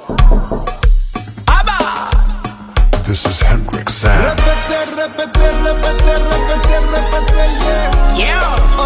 This is Hendrix Sam. Repete, repete, repete, repete, repete, yeah. Yeah. Oh,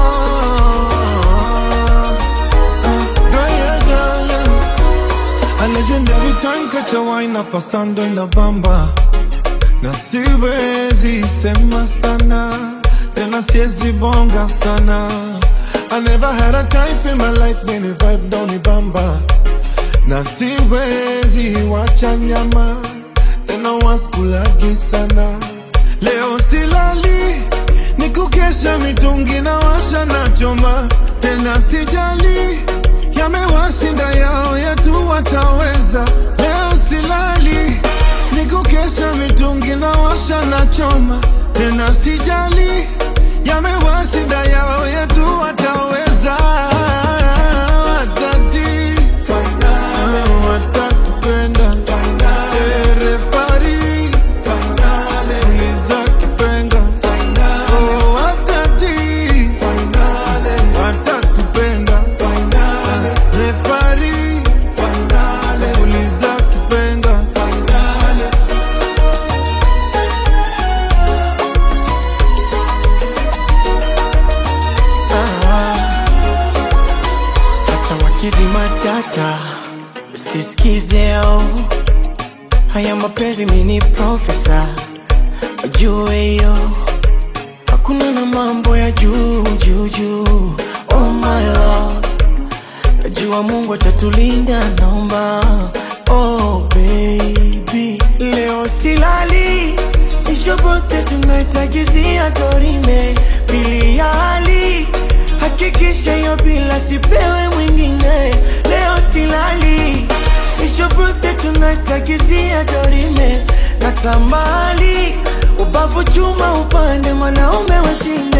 yeah, yeah, yeah. A legendary time catch a wine up pasando en la bamba na siwezi sema sana tena siwezi bonga sana I never had a type in my life many vibe down the bamba na siwezi wacha nyama tena waskulagi sana leo silali ni kukesha mitungi na washa na choma tena sijali yamewashinda yao yetu wataweza leo silali ni kukesha mitungi na washa na choma tena sijali yamewashinda yao yetu wataweza watati watatupenda Eh, refari uliza kipenga Oh, watati watatupenda refari uliza kipenga Hata wakizi matata usisikizeo haya mapenzi mini profesa wajue hiyo hakuna na mambo ya juu juu juu oh my love najua mungu atatulinda naomba oh baby leo silali ishobote tunaitagizia dorime pili ya hali hakikisha hiyo bila sipewe mwingine leo silali ishobote tunaitagizia dorime na tamali ubavu chuma upande mwanaume washinde